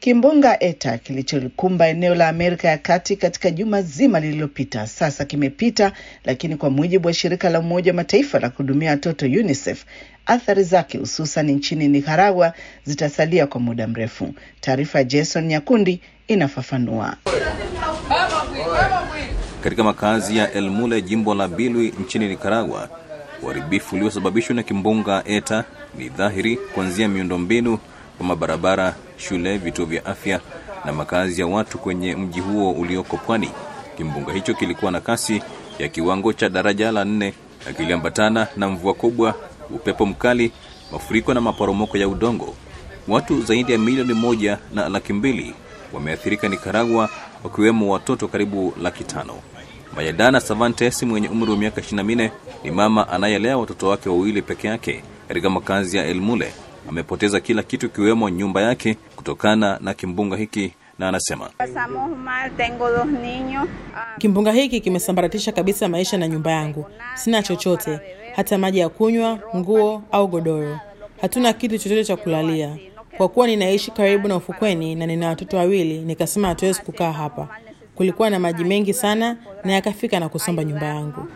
Kimbunga Eta kilicholikumba eneo la Amerika ya Kati katika juma zima lililopita sasa kimepita, lakini kwa mujibu wa shirika la Umoja wa Mataifa la kuhudumia watoto UNICEF, athari zake hususan nchini Nicaragua zitasalia kwa muda mrefu. Taarifa ya Jason Nyakundi inafafanua. Katika makazi ya El Mule, jimbo la Bilwi nchini Nicaragua, uharibifu uliosababishwa na kimbunga Eta ni dhahiri, kuanzia miundombinu kama barabara, shule, vituo vya afya na makazi ya watu kwenye mji huo ulioko pwani. Kimbunga hicho kilikuwa na kasi ya kiwango cha daraja la nne na kiliambatana na mvua kubwa, upepo mkali, mafuriko na maporomoko ya udongo. Watu zaidi ya milioni moja na laki mbili wameathirika Nicaragua, wakiwemo watoto karibu laki tano. Mayadana Savantes mwenye umri wa miaka 24 ni mama anayelea watoto wake wawili peke yake katika makazi ya El Mule. Amepoteza kila kitu ikiwemo nyumba yake kutokana na kimbunga hiki, na anasema kimbunga hiki kimesambaratisha kabisa maisha na nyumba yangu. Sina chochote, hata maji ya kunywa, nguo au godoro. Hatuna kitu chochote cha kulalia. Kwa kuwa ninaishi karibu na ufukweni na nina watoto wawili, nikasema hatuwezi kukaa hapa. Kulikuwa na maji mengi sana na yakafika na kusomba nyumba yangu.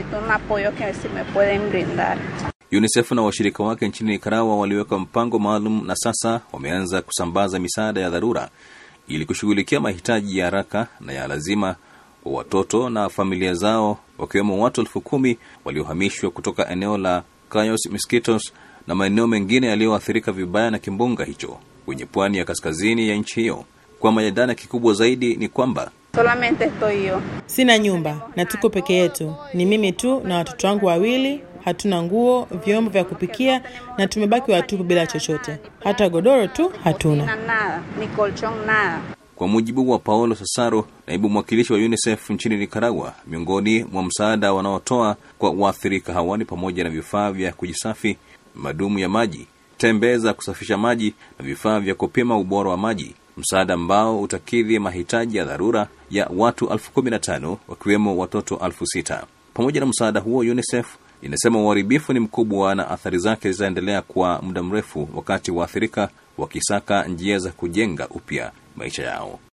UNICEF na washirika wake nchini Nicaragua waliweka mpango maalum na sasa wameanza kusambaza misaada ya dharura ili kushughulikia mahitaji ya haraka na ya lazima kwa watoto na familia zao, wakiwemo watu elfu kumi waliohamishwa kutoka eneo la Cayos Mosquitos na maeneo mengine yaliyoathirika vibaya na kimbunga hicho kwenye pwani ya kaskazini ya nchi hiyo. Kwa Mayadana, kikubwa zaidi ni kwamba Sina nyumba na tuko peke yetu, ni mimi tu na watoto wangu wawili. Hatuna nguo, vyombo vya kupikia na tumebaki watupu bila chochote, hata godoro tu hatuna. Kwa mujibu wa Paolo Sasaro, naibu mwakilishi wa UNICEF nchini Nicaragua, miongoni mwa msaada wanaotoa kwa waathirika hawa ni pamoja na vifaa vya kujisafi, madumu ya maji, tembe za kusafisha maji na vifaa vya kupima ubora wa maji, msaada ambao utakidhi mahitaji ya dharura ya watu elfu kumi na tano wakiwemo watoto elfu sita. Pamoja na msaada huo, UNICEF inasema uharibifu ni mkubwa na athari zake zitaendelea kwa muda mrefu, wakati waathirika wakisaka njia za kujenga upya maisha yao.